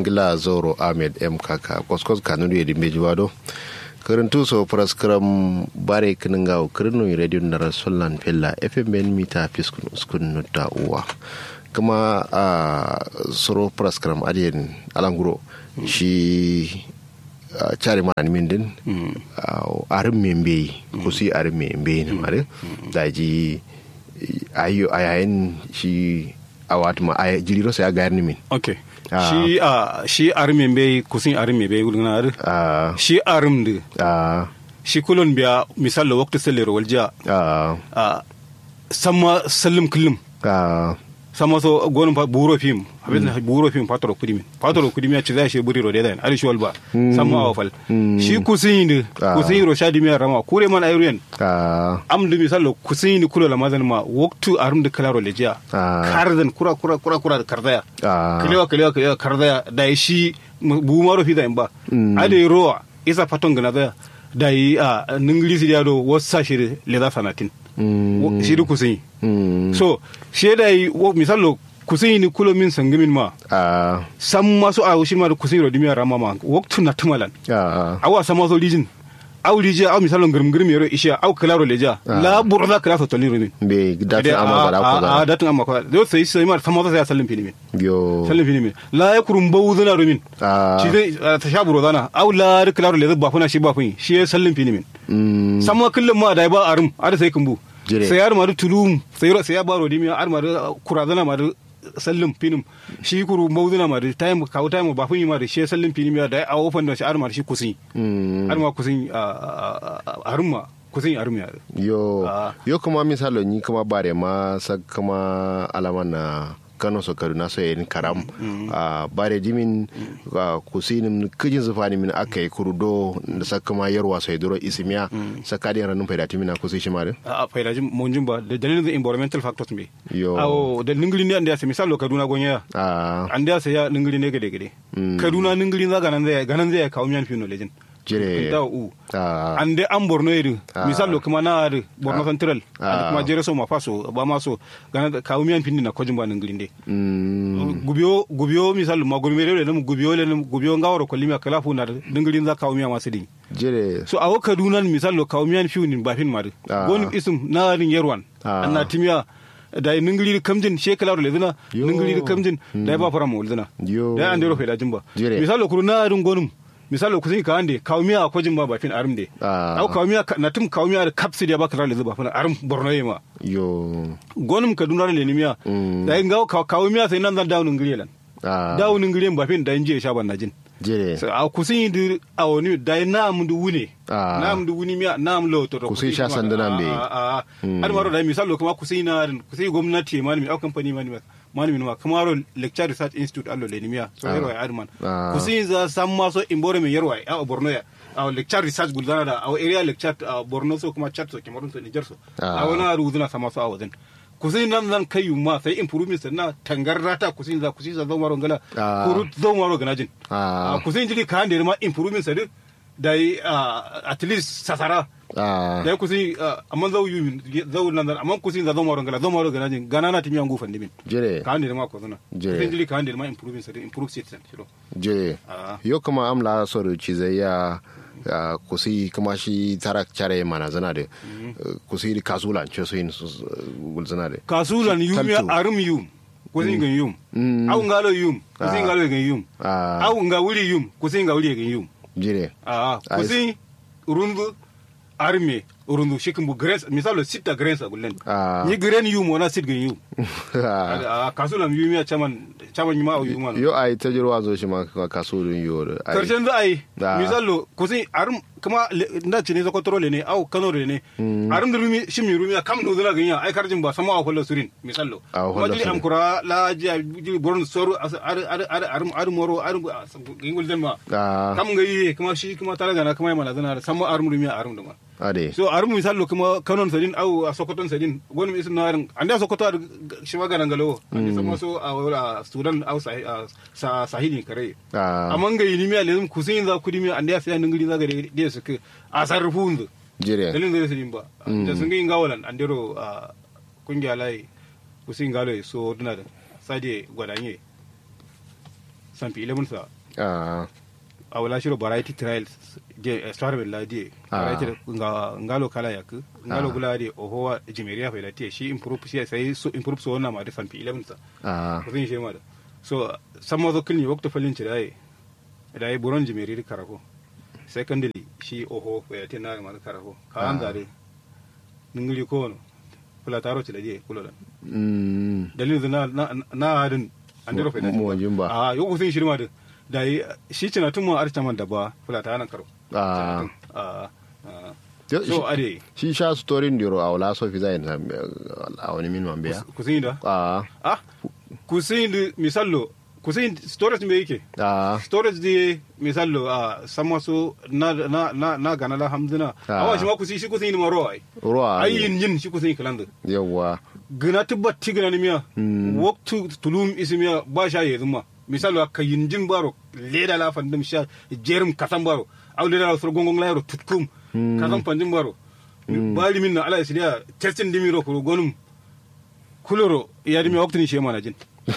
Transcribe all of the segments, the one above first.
ngila zoro ahmed m kaka koskos kanunu yedi mbejiwado karantu so praskram bare kininga kirinu radio na sollan fella fm ben mita fiskun uskun nutta uwa kuma a soro praskram adiyen alanguro shi cari ma ni min din arin membe kusi arin membe ne mare da ji ayo ayayin shi a wata ma aya jiriro sai a gayar ni min okay shi a shi arin membe kusin arin membe wulgana ar shi arin de shi kulon biya misal waktu sellero walja a sama sallim kullum sama so gonin fa buro fim abin da buro fim fatoro kudi min fatoro kudi min ci zai shi buri ro dedan ari shol ba sama wa fal shi kusin ni kusin ro shadi mi rama kure man ayruyen am du misal kusin ni kula lamazan ma waktu arum da kalaro lejiya kardan kura kura kura kura da kardaya kalewa kalewa kalewa kardaya da shi bu maro fi da ba ade roa isa faton gana da da yi a ningilisi da do wasa shi le da sanatin shi da kusin so shi da yi misalo kusin ni kulo min sangimin ma san masu a shi ma da kusin ro dimiya rama ma waktu na tumalan awa sama so lijin aw lija aw misalo ngirim ngirim yoro isha aw klaro leja la burda kala so tolin rumin be datin amma da ko da datin amma ko do sai sai ma sama so sai sallin filimin yo sallin filimin la ya kurum bawudana rumin shi dai ta sha buro dana aw la klaro leja ba funa shi ba fun shi sallin filimin sama kullum ma da ba arum ada sai kumbu sai yar madu tulum sai sai ya baro dimi ar madu kurazana madu sallin finim shi kuru mauduna madu time kawo time ba fun yi madu shi sallin finim ya da a ofan da shi ar madu shi kusin ar ma kusin arumma kusin arum ya yo yo kuma misalo ni kuma bare ma sa kuma alaman na kano so kaduna so yin karam a bare dimin kusinim kijin zufani min aka yi kurudo da saka ma yarwa so duro isimiya saka da ranun faida timina kusi shi mare a faida jim mon jumba da dalilin da environmental factors me yo awo da ningili ne anda ya misalo kaduna gonya a anda ya ya ningili ne gade gade kaduna ningili za ganan zai ganan zai kawo miyan fino legend jire da u ande an borno yiri misalo kuma na ari borno central ande kuma jere so ma faso ba ma so gana kawo miyan pindi na kojin ba nan grinde gubiyo gubiyo misalo ma gurme le ne gubiyo le ne gubiyo ngawro ko limya kala fu na dingirin za kawo miyan masu din jire so awo kaduna misalo kawo miyan fiu nin ba fin ma goni isum na rin yerwan anna timiya da ningiri kamjin shekala ro ledina ningiri kamjin da ba fara mo ledina da ande ro fe da jimba misalo kuru na rin gonum misali kusin ka ande kawmiya a kwajin ba bafin arim de au kawmiya na tum kawmiya da kapsi da ba ka rale zuba fana arim borno yema yo gonum kaduna le nimiya da yin gawo kawmiya sai nan zan dawo ngiri lan dawo ngiri ba fin da inje sha ban najin jere a kusin di a woni da na mu du wune na mu du wuni miya na mu lo to kusin sha sandana be a har maro da misali kuma kusin na kusin gwamnati ma ni au kamfani ma ni malami ma kamaro lecture research institute allo le nimiya so yarwa ya adman kusin za sam ma so imbore me yarwa a borno ya a lecture research guldana da a area lecture a borno so kuma chat so kemarun so niger so a wana ruzuna sama so a wajen kusin nan zan kai ma sai improvement na tangarrata kusin za kusin za zo maro ngala kuru zo maro ganajin a kusin jili ka hande ma improvement sa da at least sasara da kusin amma zau yu zau nan amma kusin za zama rangala zama rangala jin gana na timiyan gufan dimin jere ka hande ma ko zana kusin jili ka hande ma improving sa improve citizen shiro jere yo kuma amla so da ci zai ya kusi kuma shi tarak care mana zana da kusi di kasulan ce so yin gulzana da kasulan yum ya arum yum kusin gan yum au ngalo yum kusin ngalo gan yum au nga wuri yum kusin nga wuri gan yum jire a kusin rundu arme urundu shikin bu grains misalo sita grains agullen ni grain yu mo na sit gan yu a kasulam yu miya chaman chaman ma yu ma yo ai ta jirwa zo shi ma kasulun yu karshen da ai misalo kusin arum kuma nda cini zo kontrole ne au kano ne arum da rumi shimi rumi kam no zuna ganya ai karjin ba sama akwai surin misalo kuma jili am kura la ji jili boron soru ar ar ar arum arum moro arum gingul den ma kam gayi kuma shi kuma talaga na kuma mana zana sama arum rumi arum da ma ade so arum misalo kuma kanon sadin au a sokoton sadin wani isin na arin anda sokoto ar shi magana ngalo ande sama so a sudan au sahili kare amma gayi ni mi alezum kusin za kudi mi ande ya sai ningiri za gare da suke a sarrafu hundu jire dalilin da su ba da sun gin gawalan an dero a kungiya layi kusin galo so duna da sade gwadanye san fi ilimin sa ah a wala shiro variety trials je star bella die variety nga ngalo kala yak ngalo gula die oho jimeria fa tie shi improve shi sai so improve so na ma da san fi 11 sa ah ko shi ma da so samo zo kilni wakto falin ci dai dai buron jimeri karako secondly shi oho fa tie na ma karako ka an dare ningili ko no kula taro ci da je kula da mm dalilin na na na hadin an dero fa mu wajin ba a yau kusin shirma da da yi shi cina tun mu arta man da ba kula ta nan karo ah a a Yo, so shi- ade shi sha storin diro a wala so fi zai na a wani min man biya kusin da ah ah kusin da misallo kusin storage me yake ah storage di misallo a sama so na na na na gana la hamduna Ah. awa shi ma kusin shi kusin ma ro ai ruwa ai yin yin shi kusin kalanda yawa gina tibba tigina ni miya waktu tulum isimiya ba sha yezu ma misalo ka yinjin baro leda la fandim sha jerum kasan baro aw leda la sur gongong la yaro tutkum kasan fandim baro bali minna ala isidia testin dimiro ko gonum kuloro ya dimi waktu ni shema na jin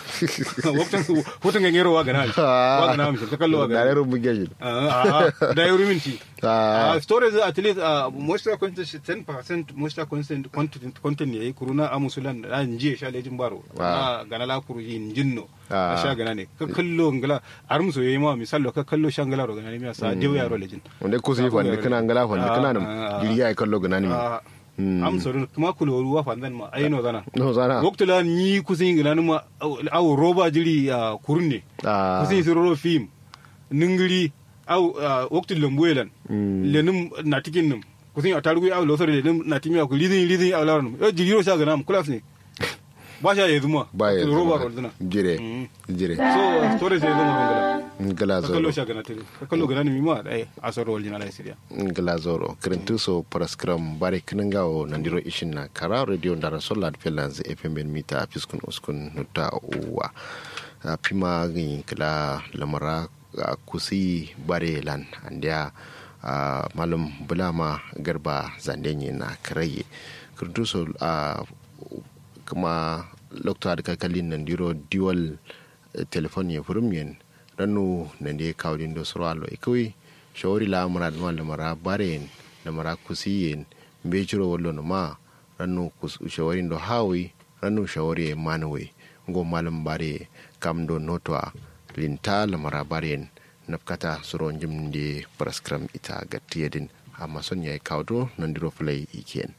waktu hoto ngero wa gana wa gana mi ta kallo wa da gana rero buge shi Ah, ah, da yaro minti Ah. Ah, storage at least uh, moisture content 10% moisture content content content yayi kuruna amusulan da nje sha lejin baro Ah. na gana la kuru yin jinno Ah. a sha gana ne ka kallo ngala armu so yayi ma misalo ka kallo sha ngala ro gana ne mi sa dew yaro lejin wanda ku sai fanda kana ngala fanda Ah, kana ah, nan ah. jiri ya kallo gana ni Ah, am so kuma kulo ruwa fandan ma ayino gana no sana waktu la ni kusin ngala ma aw roba jiri a kurne ah kusin siroro film ningiri au waktu lambuelan lenum natikin num kusin atarugu au losor lenum natimi aku lidin lidin au laranum yo jigiro sha ganam kulas ne ba sha yezu ma ba ya roba roldina jire Mm. jire so storage yezu ma ngala ngala ka kallo zoro sha gana tele ka kallo gana ni ma ai asoro waljina la siria ngala zoro krentu so paraskram bare kinanga o nandiro ishin na kara radio ndara solar pelans fm ben mita fiskun uskun nuta uwa a pima gin kala lamara a kusi bare lan andia a malum bulama garba zandenye na karaye krentu so a kuma lokta da kakalin nandiro dual telefon ya furum yen ranu nande kawdin do soralo e kawai shawari la mara duma da mara baren da mara kusiyen be jiro wallo no ma ranu kus shawari do hawi ranu shawari e manwe ngo malam bare kam do notwa linta la mara baren nafkata suro jimde praskram ita gattiyedin amma son yayi kawdo nandiro fulai iken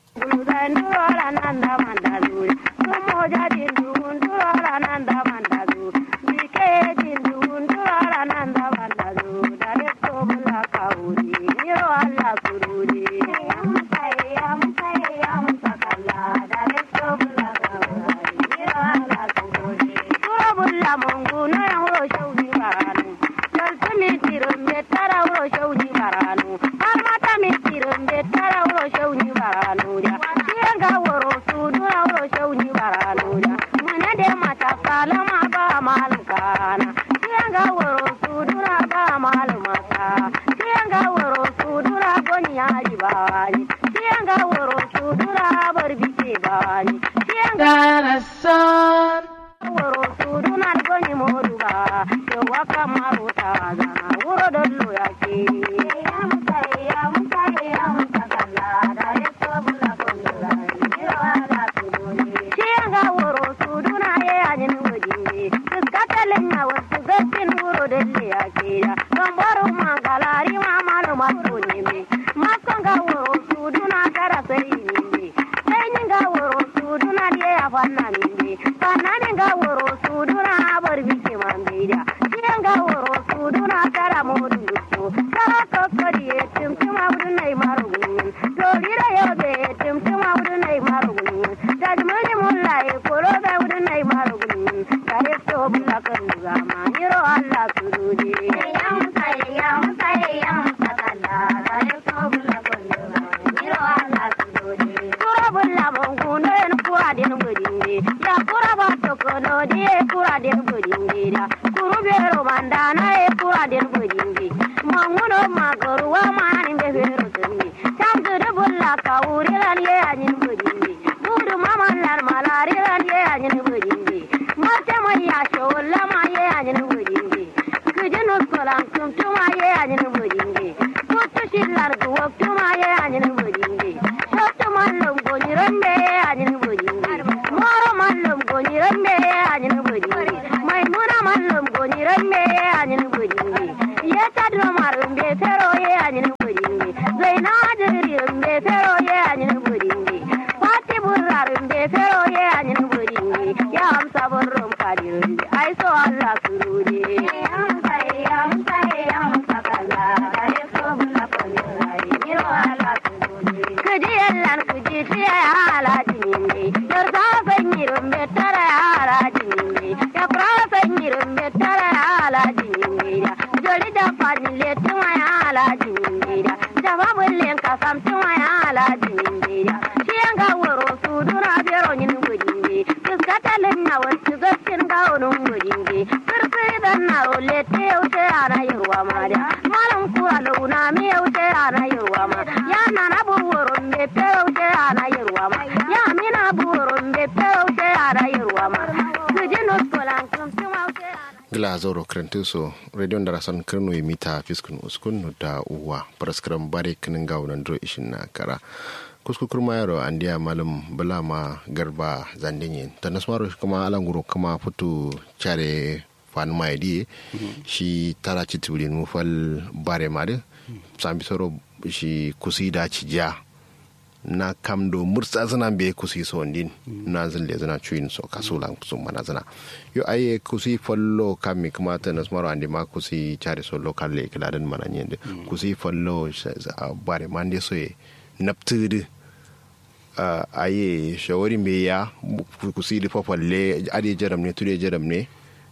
Darasan. solan tum tuma ye anyin bodinge kutu shillar duwok tuma ye anyin bodinge shottu mallum gonironde ye anyin bodinge moro mallum gonironde ye anyin bodinge maimuna mallum gonironde ye anyin bodinge yetadro marumbe fero ye anyin bodinge zaina jirirumbe fero ye anyin bodinge fati burrarumbe fero ye anyin bodinge ya amsa burrum kadirunde ai so Allah surure kuji yallan kuji tiya ya alaji ninde yar ta fanyirum betara ya alaji ninde ya pra fanyirum betara ya alaji ninde joli da fanile tuma ya alaji ninde jama bullen kasam tuma ya alaji ninde shiyan ga woro su duna bero nyin gudinde kiskatalin na wasu gaskin ga wonun gudinde sirfiri dan na role te yaushe ana yirwa ma da malam kura launa mi yaushe ana yirwa ma ya nana buwurun be te yaushe ana yirwa ma ya mina buwurun be te yaushe ana yirwa ma kujinu skolan kum tuma yaushe ana gila zoro krentuso radio darasan kirno mita fiskun uskun da uwa paraskram bare kinin ga wannan dro ishin na kara kuskukur mayaro andiya malam bulama garba zandinyin ta nasmaro kuma alanguro kuma fito care fan maidi shi tara ci tulin mufal bare made sambi soro shi kusi da ci ja na kam do mursa zana be kusi so ndin na zan le zana chuin so kasula so mana zana yo aye kusi follo kami kuma ta nas maro ande ma kusi chare so local le kala dan mana nyende kusi follo bare mande so ye naptude uh, aye shawari me ya kusi di fafalle ade jaram ne tude jaram ne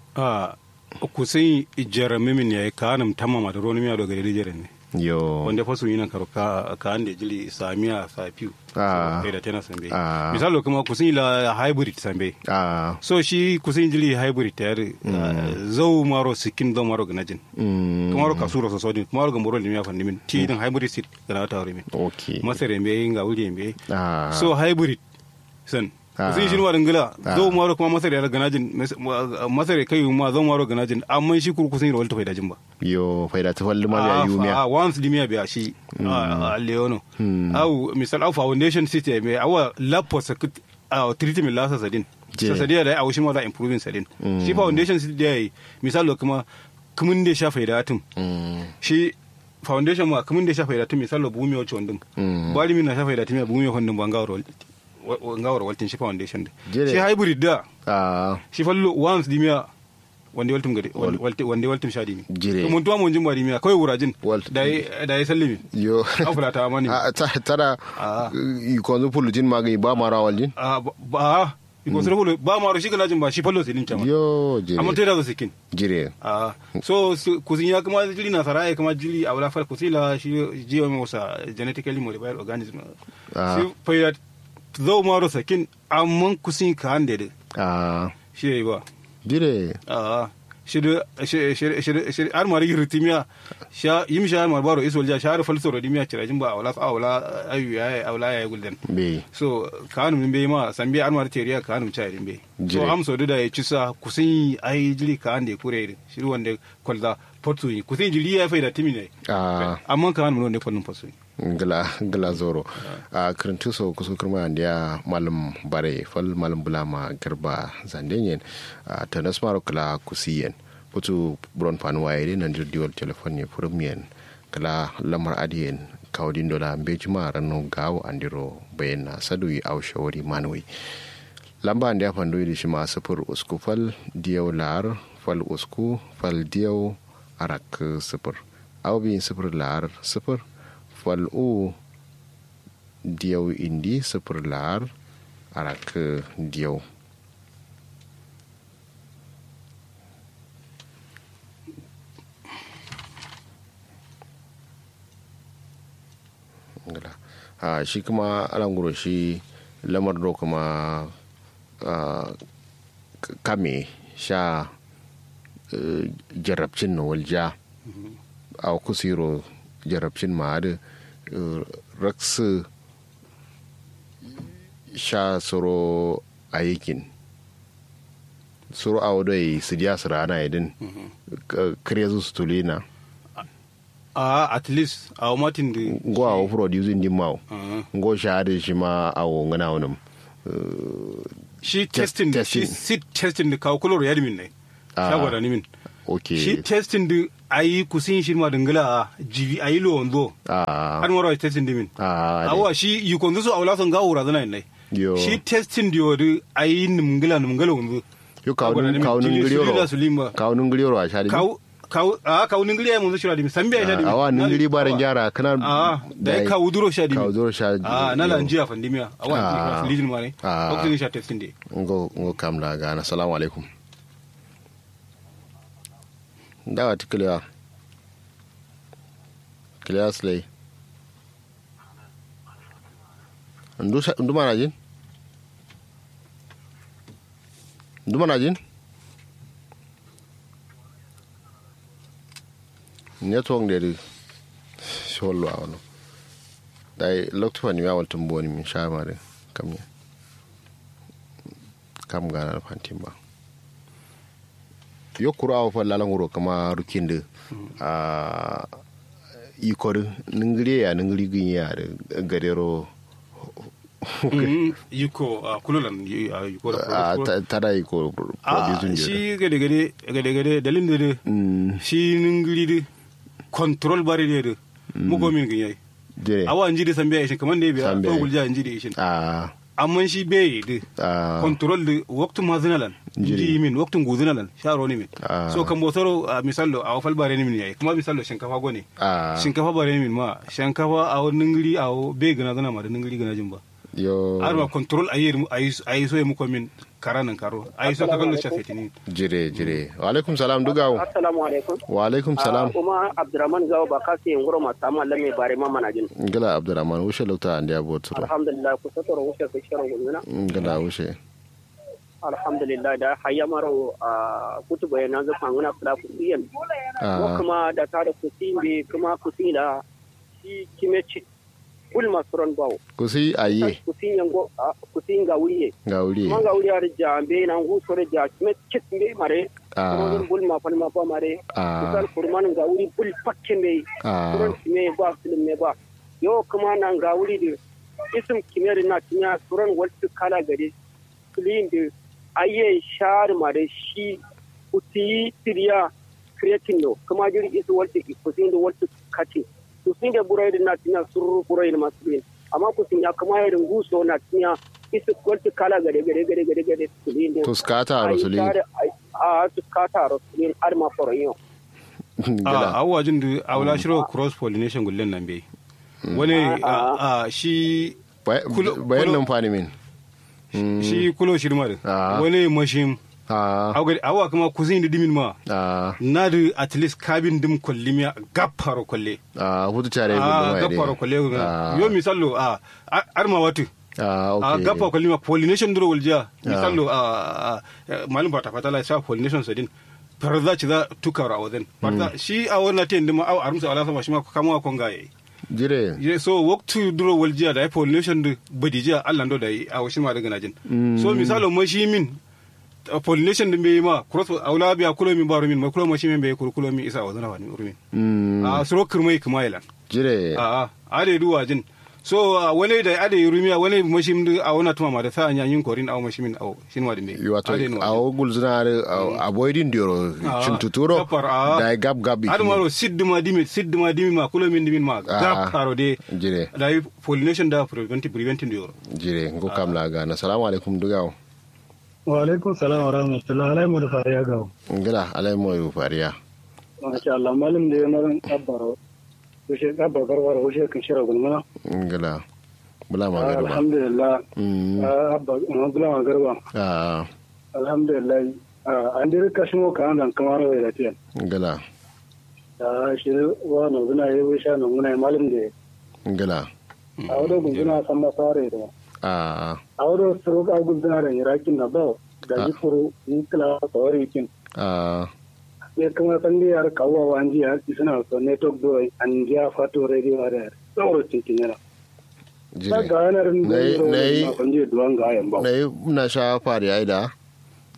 a kusin jarame min yayi kanum tamama da roni miya daga dare jaren ne yo wanda fasu yi nan karo ka ka ande jili samiya safiu Ah. da tana sambe Ah. misalo kuma kusin la hybrid sambe ah so shi kusin jili hybrid tayar zau maro sikin zau maro ganajin mm, kumaro kasuro so sodin kumaro gamboro limiya fandi min ti din hybrid seed gana ta hore min okay masare mbe nga wuri mbe ah so hybrid san Ah. kusin shi warin gila Ah. zau maro kuma masare ya ganajin mas- ma- masare kai ma zau maro ganajin amma shi kuru kusin rawal ta faida jin ba yo faida ta falli ma ya yumiya Ah, once limia biya shi a leono au misal au foundation city me awa lapo sakut a treatment la sasadin Je. sasadin da au shi ma da improving sadin shi foundation city da yi misal lo kuma kumun da shafa da atum mm, shi foundation ma kumun da shafa da atum misal lo bumi wacce wandum Mm. bali min na shafa da atum bumi wandum ba ngawar ngawar waltin shi foundation da Je. shi hybrid da ah shi fallo once limia wande waltum gade wande wande waltum shadi mi Jire. to mun tuwa mun jin bari miya kawai wurajin Walt- da yi da yi sallimi yo an fula ta mani ah ta tara Ah. ikon fulujin magani ba mara waljin a ba iko sura hulu ba ma shi kana jin ba shi fallo silin chama yo jire amma teda da sikin jire a so su- kusin ya kuma jili na sarai kuma jili a wala fal kusila shi jiyo mai wasa genetically modified organism Ah. shi fa zo maro sakin amma kusin ka hande da ah shi yayi ba jire a shida shida har mari ritimiya sha yim sha mar baro isol ja shar fal soro dimiya cirajin ba awla awla ayu ya awla ya gulden be so kanum min be ma sambi har mar teriya kanum cha din be so Jire. am so da ya cisa kusin ai jili ka ande kure shi wanda kolda portu kusin jili ya faida timine ah amma kanum ne kolun fasu gala gala zoro a kirintu so kusa kurma ya malam bare fal malam bulama garba zandenyen a tanas maro kala kusiyen putu bron panuwa ide nan dir diwal telefon ne furumiyen kala lamar adiyen kawdin dola mbejima ranno gawo andiro bayan sadui au shawari manui lamba ande ya fandoyi da shi ma sifir usku fal diyau lar fal usku fal diyau arak sifir au bin sifir lar sifir fal u diyau indi sifir lar arak diyau ngala a shi kuma alanguro shi lamar do kuma ah, k- kame sha eh, jarabcin na walja a kusiro jarabcin ma da raksu sha soro aikin suru a wado yi su diya su rana idin kare su su tulina a at least a matin da go a producing din mawo go shahada shi ma a wongana wani shi testing da shi sit testing da kawo kulor ya dimin ne shagwada ni min ok shi testing da ayi kusin shi ma dangala a jibi ayi lo wanzo har mara testing dimin awa shi yi konzo su aula son gawo razana ne yo shi testing da yori ayi nimgala nimgala wanzo yo kawunin kawunin giliyoro kawunin giliyoro a shari kaw a kaw ningiri ay mun shira dimi sambi ay shadi awa ningiri baran jara kana a da kaw duro shadi kaw duro shadi a na la njiya fandimiya awa lijin mare ko tin sha testing de ngo ngo kam la gana assalamu alaikum dawa tikliya kliya slay ndu ndu mana jin ndu mana jin network de shollo awno dai lokto fani ya waltum boni min shamare kam ya kam gana fantimba yokkuru awo fa lalanguro kama rukinde a ikor ningiri ya ningiri ginya da gadero yiko kululan yiko tada yiko producing shi gade gade gade gade dalin de shi ningiri de control bari de mugo min ginya awa njidi sambe shin kaman ne biya to gulja njidi shin amma shi bai da control da waktu mazinalan ji min waktu guzinalan sharo ne min so kan botoro misalo a wafal bare ne min yayi kuma misalo shinkafa gone shinkafa bare ne min ma shinkafa a wani ngiri a bai gana gana ma da ngiri gana jin ba yo arma control ayi ayi so mu komin karanan karo ayi so kagallo shafeti ni jire jire wa alaikum salam dugawo assalamu alaikum wa alaikum salam kuma abdurrahman gawo ba kasi ngoro ma samu lamme bare ma manajin gala abdurrahman wushe lokta ande abotu alhamdulillah ku sotoro wushe ku shiro gumina gala wushe alhamdulillah da hayya maro a kutu bayana za fanguna kula ku iyan ko kuma da ta da kusimbe kuma kusila shi kimeci kul masuron bawo kusi aye kusi yango kusi nga wuriye nga wuriye ma nga wuriye ar jambe na ngu sore ja kimet kit mbe mare ah bul ma fal ma ba mare ah kusal kurman nga wuri bul pakke mbe ah suron me ba film me ba yo kuma na nga wuri de isim kimeri na tinya suron waltu kala gare clean de aye shar mare shi kusi tiriya creating no kuma jiri isu waltu kusi da waltu kati to sun da burai na tinya sururu burai masu bin amma ku sun ya kama irin guso na tinya isu kwalti kala gare gare gare gare gare su bin da to skata rasulin a su skata rasulin har ma foroyin a awajin da awla shiro cross pollination gullen nan bai wani a shi bayan nan fani min shi kulo shirmar wani mashin awa kuma kusin da dimin ma na da at least kabin dim kwallimiya gaffaro kwalle a hutu tare a gaffaro kwalle yo misalo a arma watu a gaffa kwallimiya pollination duro waljiya misalo a malum bata fatala sa pollination sadin farza ci za tukar a wajen farza shi a wannan tayin dima a arumsa ala sama shi ma kama kon gaye jire so waktu duro waljiya da pollination da badijiya allah do da a washin ma daga najin so misalo mashi min pollination din bai ma cross aula biya kulo min baro min ma kulo mashi min bai kulo min isa wazana wani urmin a suro kirmai kuma ilan jire a a ade duwa jin so wani da ade rumiya wani mashi min a wana tuma ma da sa anya yin korin aw mashi min aw shin ma dimbe wato a ogul zina avoiding dioro chuntuturo da gab gab adu maro sidduma dimi sidduma dimi ma kulo min dimin ma gab karo de jire da pollination da preventive preventing dioro jire ngo kamla ga na assalamu alaikum dugawo wa alaikum salam wa rahmatullah alai mu da fariya gawo ngila alai mu yu fariya masha Allah malam da yana ran kabbaro wuce kabbar garbar wuce kan shira gulmana ngila bula ma garba alhamdulillah abba bula ma garba ah alhamdulillah an dai kashin ka an kamar wai da tiyan ngila da shi wa no zuna yi wuce no muna malam da ngila a wadda gunzuna san masare da ah ಅವರು ಸರೋಗ ಆಗುದಿದ್ದಾರೆ ಇರಾಕಿನ ನಬ ಗಜಿಪುರು ಇಂಕಲ ತವರಿಕಿನ್ ah ya kuma sandi yar kawo wanji ya suna so network do an ja fato radio are tsoro cikin yana jire ga yanar Nai- nai- ne duwan ga yan ba na yi na sha fari aida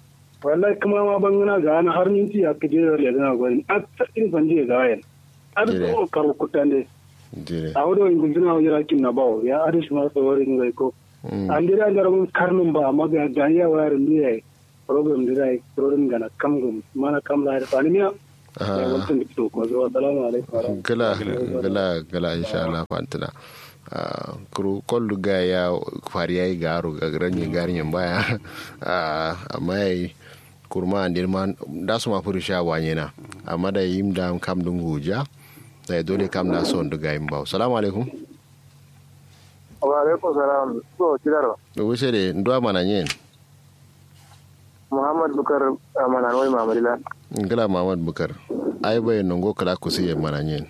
wallahi kuma ma bangana ga ana har minti ya kaje da lezana gwani a tsadin fanje ga wayan ar ko karo kutande jire a wado in gunduna wa yara kin na bawo ya arish ma tsawarin ga ko an dira da rabun karnin ba amma ga ga ya wayar ne program da dai program gana kam gum mana kam la da fani miya ya wantan da to ko zo assalamu alaikum gala gala gala insha Allah fantana kuru kollu ga ya fari yayi garo ga granyi garin baya amma yayi kurma andir man da su ma furu sha wanye na amma da yim da kam dun huja da dole kam na son duga yin bawo salamu alaikum wa alaikum salam so kidaro wuce de ndo mana nyen muhammad bukar mana wai mamadila ngala muhammad bukar ai bai nongo kala kusiye mana nyen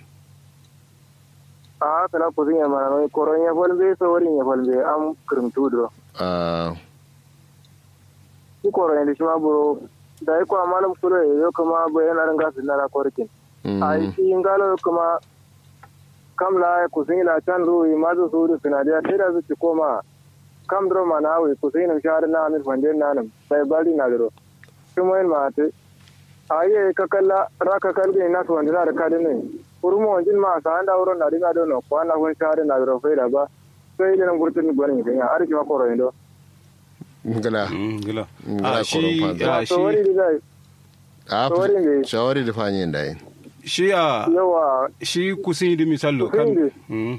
a kala kusin ya mana wai koron ya falbe so warin ya falbe am kirimtu do a shi koron ya shi ma buro da yi kwa malam kulo ya yo kuma bayan arin gasu na ra korkin a yi shi ngalo kuma kam la kusin la can ruwi ma zo su da sinadiya sai da su ci koma kam dro mana wi kusin shahar na amir fande na nan sai bari na dro kuma yin ma te aye kakalla raka kalge na to wanda da kadin ne kurmo wanjin ma sa anda wurin na dinga dono ko ana kun share na garo faida ba sai da nan gurtun gwanin ga ya arki ma koro indo ngala ngala ngala a shi koron a to wari shi da a Shawari ne. shawari da fanyen da yin shi a yawa shi kusin di misallo kan Kusin di. Mm.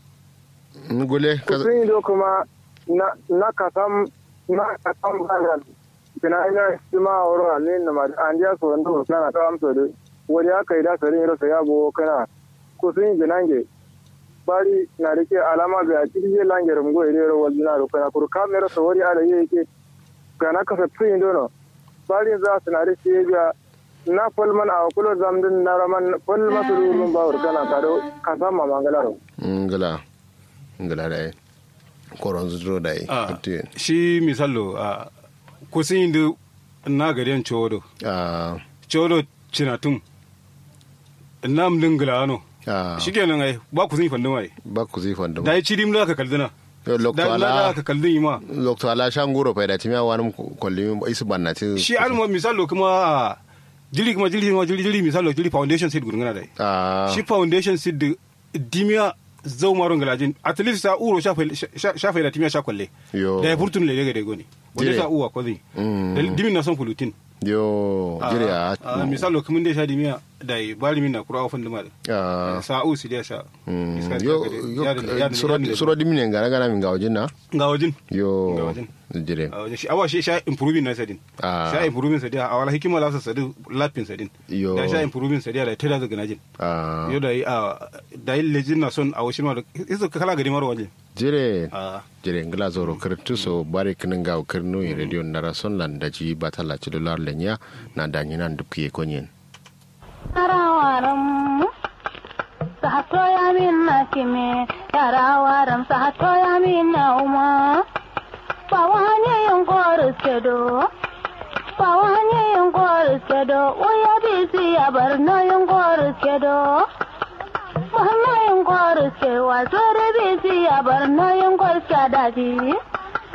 ngule ka kusin do kuma na na kasam na kasam bayan kina ina sima wurin ne na ma an ja so ndo kana ta amso de wani aka yi da sarin ro sai yabo kana kusin binange bari na rike alama ga cikin langer mgo ire ro wajina ro kana kur kamera so wari ala yake kana ka sa tsin dono bari za su na rike ga na falman a kulo zamdin na raman falma su rurun bawur kana kado kasam ma mangalaro ngala ngala da yin koron zuro da yin a Mutu yin. shi misallo a kusin di na gariyan chodo a chodo cinatum nam dingla ano a shikenan ai ba kusin fandin ai ba ku zai fanda da ya ci dim da ka kaldina Yo, lokto da ala da ka kaldin yi ma lokto ala shan guro fa da timiya wani kolli isu banna ti shi almo misallo kuma jiri kuma jiri kuma jiri jiri misallo jiri foundation seed gudungana dai a shi foundation seed da dimiya zau maron galajin at least sa uro shafa da timiya sha kwalle Yo. da ya furtun lele ga dai goni wanda Jire. sa uwa kwazi Mm. Da dimin na son fulutin yo jire a a misalo kuma da sha dimiya da ya bari min na kura ofan da mara a sa u si da sha Mm. Iska da yo ka dai, yo ya da- ya da- suro ya da- suro dimine ngana gana min gawajin na ga wajen Ga yo wajen. jire a wajen shi awa shi sha improving na sadin Ah. sha improving sadin a wala hikima la sa sadin lapin sadin Yo. da sha improving sadin da tada daga najin a yo da yi a da yi lejin na son a washin ma da isa ka kala gari mara waje jire a jire ngila zoro kirtu so bare kinin gaw kirnu i radio nara son lan da ji batala ci dolar lenya na danyi nan dubki konyen Yarawaram sahato ya minna kime yarawaram sahato ya minna uma pawanye yongor sedo pawanye yongor sedo uya bisi abarno yongor sedo Mahna yongor sewa sore bisi abarno yongor sadadi